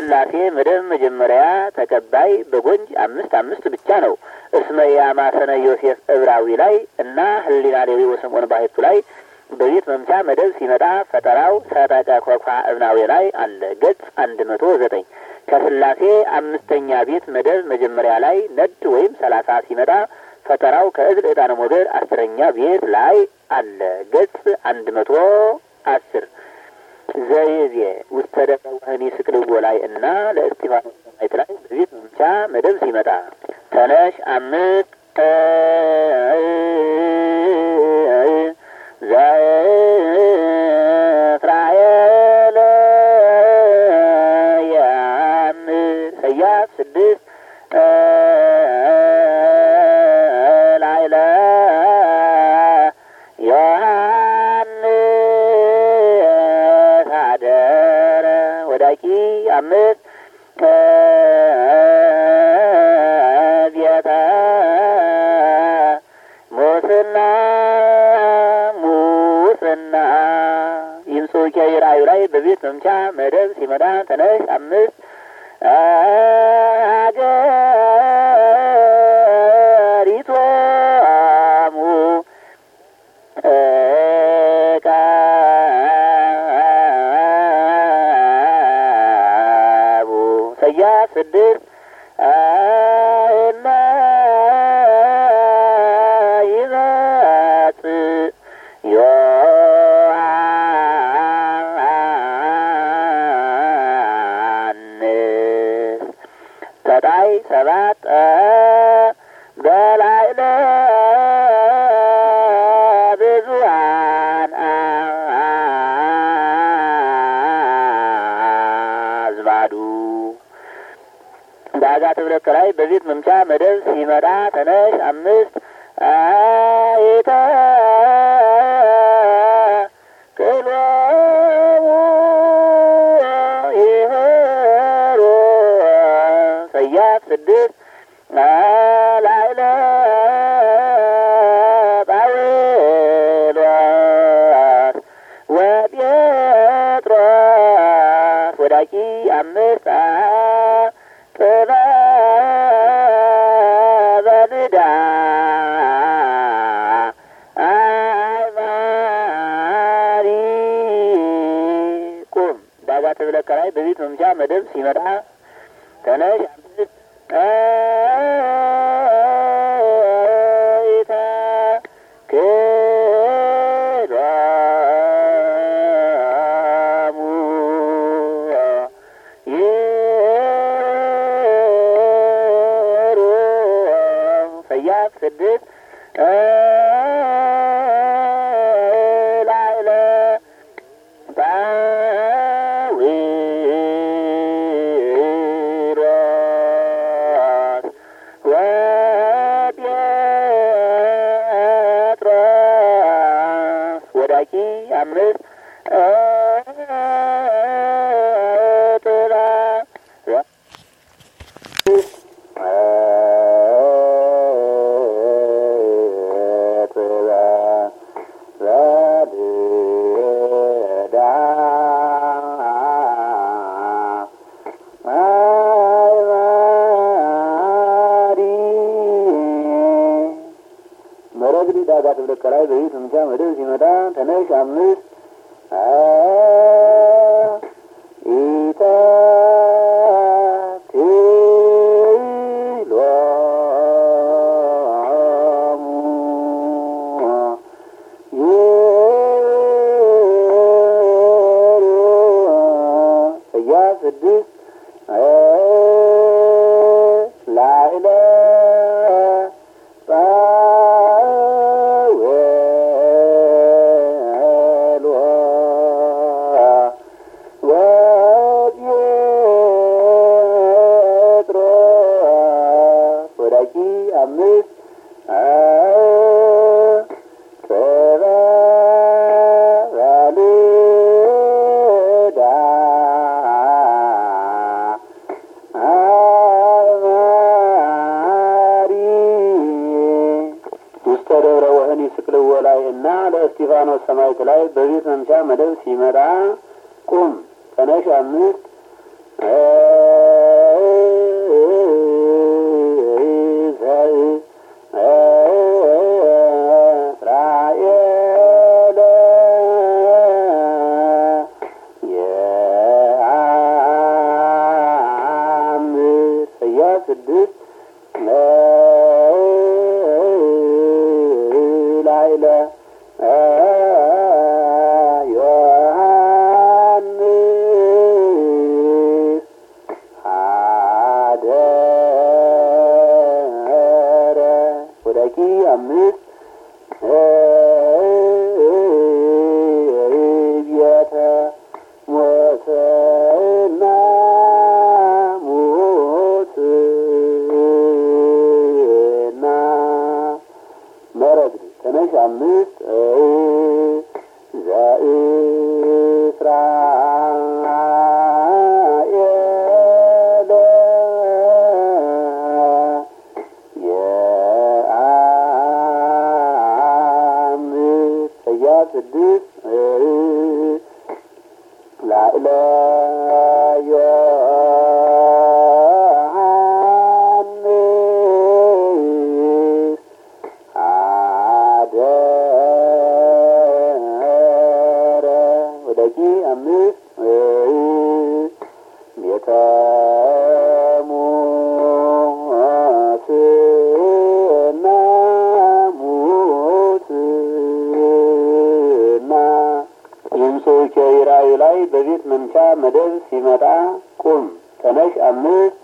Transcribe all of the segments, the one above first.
ከስላሴ መደብ መጀመሪያ ተቀባይ በጎንጅ አምስት አምስት ብቻ ነው። እስመ የአማሰነ ዮሴፍ እብራዊ ላይ እና ህሊና ሌዊ ወሰሞን ባህቱ ላይ በቤት መምቻ መደብ ሲመጣ ፈጠራው ሰጠቀ ኮኳ እብናዊ ላይ አለ። ገጽ አንድ መቶ ዘጠኝ ከስላሴ አምስተኛ ቤት መደብ መጀመሪያ ላይ ነድ ወይም ሰላሳ ሲመጣ ፈጠራው ከእዝል ዕጣነ ሞገድ አስረኛ ቤት ላይ አለ። ገጽ አንድ መቶ አስር ዘይዜ ውስተ ደብረ ወህኒ ስቅልዎ ላይ እና ለእስጢፋኖስ ሰማዕት ላይ በቤት መምቻ መደብ ሲመጣ ተነሽ አምስት ዘእስራኤል የአምር ሰያፍ ስድስት ላይለ ዮሐንስ አደረ ወዳቂ አምስት ቤተ ሙስና ሙስና ይህም ሰውቄ ራእዩ ላይ በቤት መምቻ መደብ ሲመጣ ተነሽ አምስት አገሪቶሙ ቀቡ ሰያፍ ስድስት እና ይመጽእ ዮሐንስ ተጣይ ሰባት በላዕለ ብዙኃን አዝባዱ ዳጋ ትብለቅ ላይ በቤት መምቻ መደብ ሲመጣ ተነሽ አምስት አይተ ክሎሙ ይህሩ ሰያፍ ስድስት ላዕለ ጳውሎስ ወጴጥሮስ ወዳቂ አምስት ጥበበ አይማሪ ቁም ዳጋ ተብለከ ላይ በቤት መምቻ መደብ ሲመጣ ተነሽ አምስት አይተ ክሎሙ ይሩ ሰያፍ ስድስት ላዕለ ጳዊሮስ ወጴጥሮስ ወዳቂ አምስት ጥራ መረግድ ዳጋ ትብለቅ ላይ በቤት ምቻ መደብ ሲመጣ ተነሽ አምስት ኢተ ክሎሙ ሰያፍ ስድስት ላዕለ ጳውሎስ ወጴጥሮስ ወዳቂ አምስት ጥበበልዳ አማሪ ውስተ ደብረ ወህኒ ስቅልዎ ላይ እና ለእስጢፋኖስ ሰማዕት ላይ በቤት መምቻ መደብ ሲመጣ ቁም ተነሽ አምስት ስድስት ላይለ ዮሐንስ አደረ ወዳቂ አምስት ቤተ ሞትና ሙትና መረግድ ተነሽ አምስት ዘእስራኤል የአምስት ሰያፍ ስድስት ላዕለ ዮሐንስ አደረ ወዳቂ አምስት ቤተ ሞትና ሙትና ይህም ሰዎች ራእዩ ላይ በቤት መምቻ መደብ ሲመጣ ቁም ተነሽ አምስት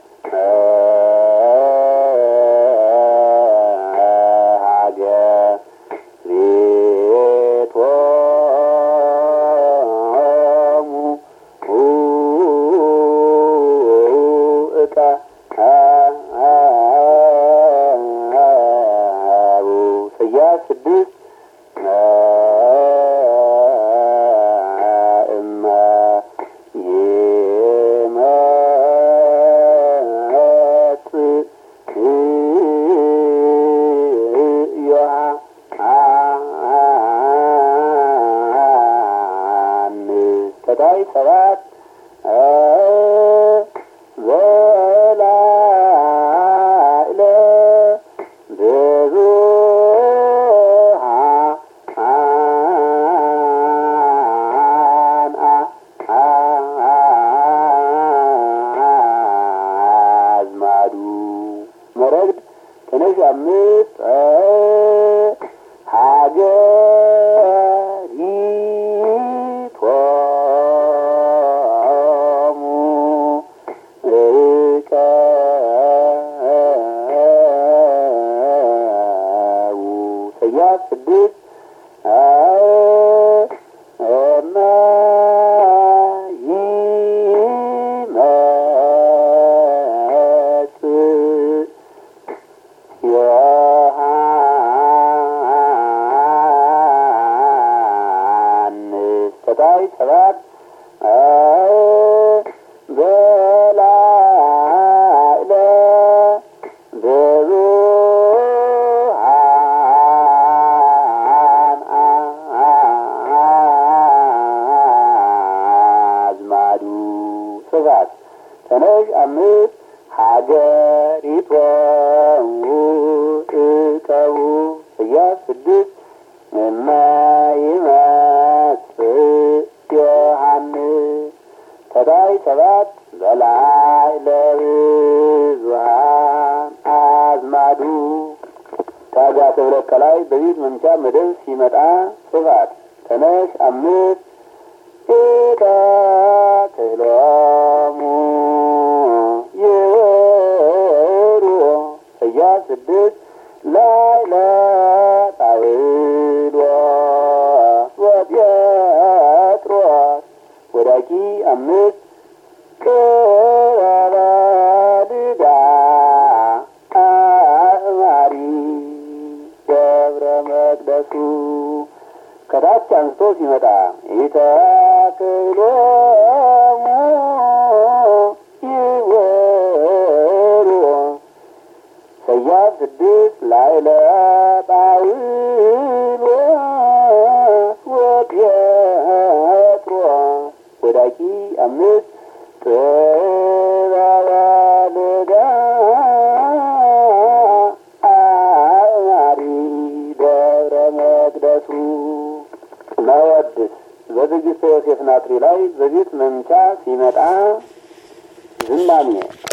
ሀገሪቶሙ እቀ ሰያፍ ስድስት እመ ይመጽእ ዮሐንስ ተታይ ሰባት በላዕለ ብዙኃን አዝማዱ መረግድ ተነሽ አምስት ሀገሪቶሙ እቀው ሰያፍ ስድስት እመ ይመጽእ ዮሐንስ ተታይ ሰባት በላዕለ ብዙኃን አዝማዱ ስባት ተነሽ አምስት ሀገሪቶሙ እቀቡ ሰያፍ ስድስት እመ ይመጽእ ዮሐንስ ተታይ ሰባት በላይ ለብዙኃን አዝማዱ ታጋ ተብለት ከላይ በቤት መምቻ መደብ ሲመጣ ጽፋት ተነሽ አምስት ኢቀ ክህሎሙ ይወሩ ሰያፍ ስድስት ላይ ለጣውሎስ ወጴጥሮስ ወዳቂ አምስት ቅረበ ልዳ አእማሪ ገብረ መቅደሱ ከታች አንስቶ ሲመጣ ኢተክሎሙ ይወሩ ሰያፍ ስድስት ላዕለ ጳውሎስ ወጴጥሮስ ወዳቂ አምስት ጥበበ ልዳ አእማሪ ደብረ መቅደሱ መወድስ በዝግጅተ ዮሴፍ ናትሪ ላይ በቤት መምቻ ሲመጣ ዝማሜ